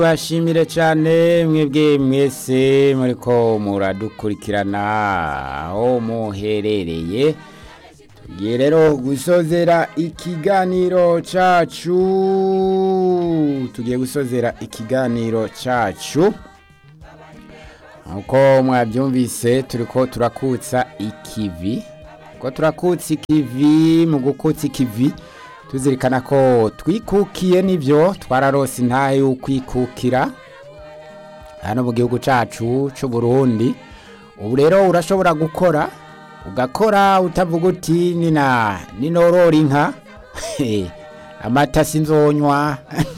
bashimire cyane mwebwe mwese muriko muradukurikirana aho muherereye tugiye rero gusozera ikiganiro cacu tugiye gusozera ikiganiro cacu nkuko mwabyumvise turiko turakutsa ikivi ko turakutsa ikivi mu gukutsa ikivi tuzirikana ko twikukiye n'ibyo twararose intahe y'ukwikukira hano mu gihugu cyacu cy'u Burundi ubu rero urashobora gukora ugakora utavuga uti nina ninorora inka amata sinzonywa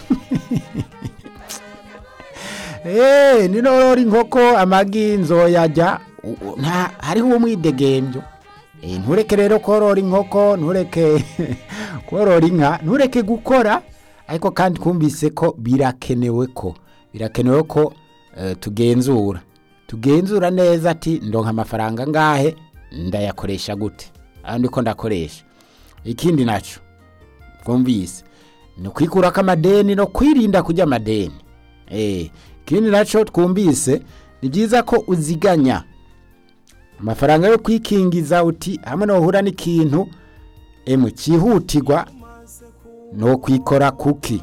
eee ninorora inkoko amagi nzoyajya hariho umwidegembyo ntureke rero korora inkoko ntureke korora inka ntureke gukora ariko kandi twumvise ko birakenewe ko birakenewe ko tugenzura tugenzura neza ati ndonka amafaranga ngahe ndayakoresha gute ahandi ko ndakoresha ikindi nacyo twumvise ni ukwikurako amadeni no kwirinda kujya amadeni ikindi nacyo twumvise ni byiza ko uziganya amafaranga yo kwikingiza uti hamwe n'uhura n'ikintu emu cyihutirwa no kwikora kuki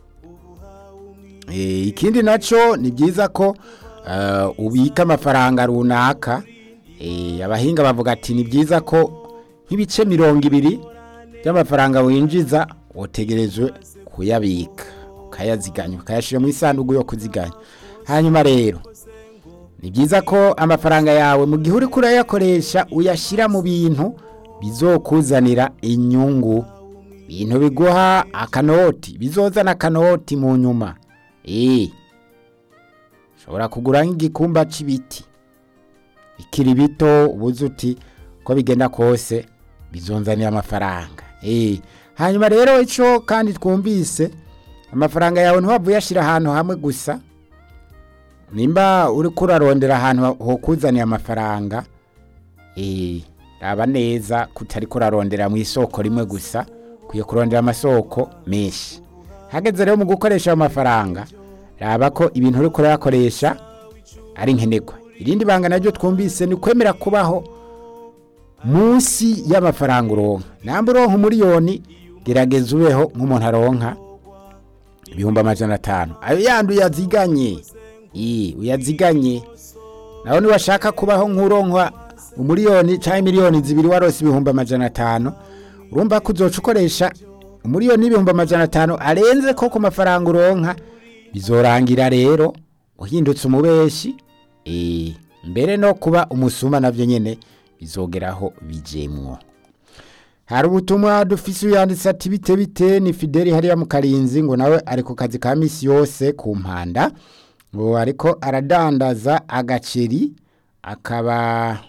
ikindi nacyo ni byiza ko ubika amafaranga runaka abahinga bavuga ati ni byiza ko nk'ibice mirongo ibiri by'amafaranga winjiza utegerejwe kuyabika ukayaziganya ukayashyira mu isanduku yo kuziganya hanyuma rero ni byiza ko amafaranga yawe mu gihe uri kurayakoresha uyashyira mu bintu bizokuzanira inyungu ibintu biguha akanoti bizozana akanoti mu nyuma eee ushobora kugura nk'igikumba cy'ibiti bikiri bito ubuze uti uko bigenda kose bizonzanira amafaranga eee hanyuma rero icyo kandi twumvise amafaranga yawe ntiwaba uyashyira ahantu hamwe gusa nimba uri kurarondera ahantu ho kuzaniye amafaranga eee raba neza kutari kurarondera mu isoko rimwe gusa ukwiye kurondera amasoko menshi hageze rero mu gukoresha ayo mafaranga raba ko ibintu uri kurayakoresha ari nkenerwa irindi banga naryo twumvise ni kwemera kubaho munsi y'amafaranga uronka namba uronka umuriyoni gerageza ubeho nk'umuntu aronka ibihumbi amajana atanu ayo yandi uyaziganye uyaziganye nawe niwashaka kubaho nk'uronka umuriyoni cyangwa miliyoni zibiri warose ibihumbi amajana atanu urumva ko uzoca ukoresha umuriyoni n'ibihumbi amajana atanu arenze ko ku mafaranga uronka bizorangira rero uhindutse umubeshi mbere no kuba umusuma nabyo nyine bizogeraho bijemwo hari ubutumwa dufise uyanditse ati bite bite ni fideli hariya mu karinzi ngo nawe ari ku kazi ka minsi yose ku mpanda ngo ariko aradandaza agaceri akaba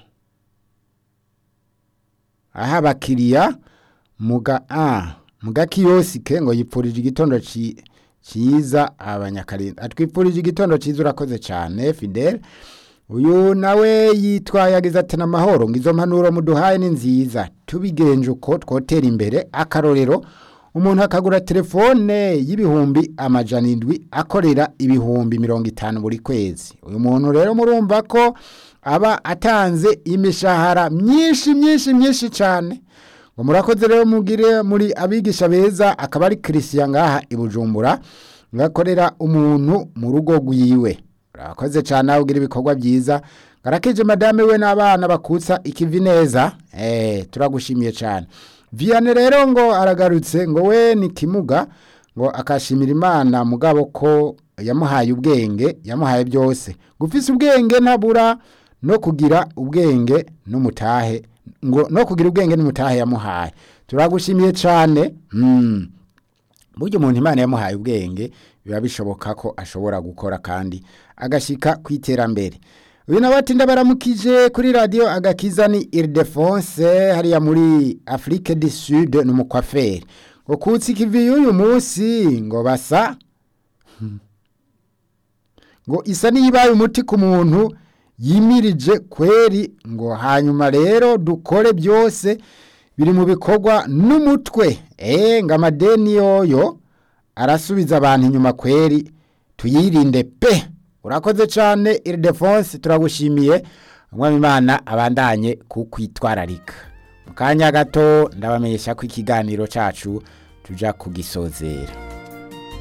aha abakiriya mu gakiyosike ngo yipfurije igitondo cyiza abanyakarinzi atwipfurije igitondo cyiza urakoze cyane fideli uyu nawe yitwaye agize ati n'amahoro ngo izo mpanuro muduhaye ni nziza tubigenje uko twotera imbere akarorero umuntu akagura telefone y'ibihumbi amajana indwi akorera ibihumbi mirongo itanu buri kwezi uyu muntu rero murumva ko aba atanze imishahara myinshi myinshi myinshi cyane ngo murakoze rero mugire muri abigisha beza akaba ari christian ngaha i bujumbura ngakorera umuntu mu rugo rwiwe urakoze cyane aho ugira ibikorwa byiza garakije madame we n'abana bakutsa ikivi neza eh turagushimiye cyane Vianney rero ngo aragarutse ngo we ni kimuga ngo akashimira imana mugabo ko yamuhaye ubwenge yamuhaye byose gufise ubwenge ntabura no kugira ubwenge n'umutahe ngo no kugira ubwenge n'umutahe yamuhaye turagushimiye cyane mm. buryo umuntu imana yamuhaye ubwenge biba bishoboka ko ashobora gukora kandi agashyika ku iterambere uyu nawe ati ndabaramukije kuri radiyo agakiza ni iridefonse hariya muri afurike di sud ni umukwaferi ngo kutsi ikivi y'uyu munsi ngo basa ngo isa n'iyibaye umuti ku muntu yimirije kweri ngo hanyuma rero dukore byose biri mu bikorwa n'umutwe eee ngo amadeni yoyo arasubiza abantu inyuma kweri tuyirinde pe urakoze cyane iridefonse turagushimiye umwami imana abandanye kukwitwararika mu kanya gato ndabamenyesha ko ikiganiro cyacu tujya kugisozera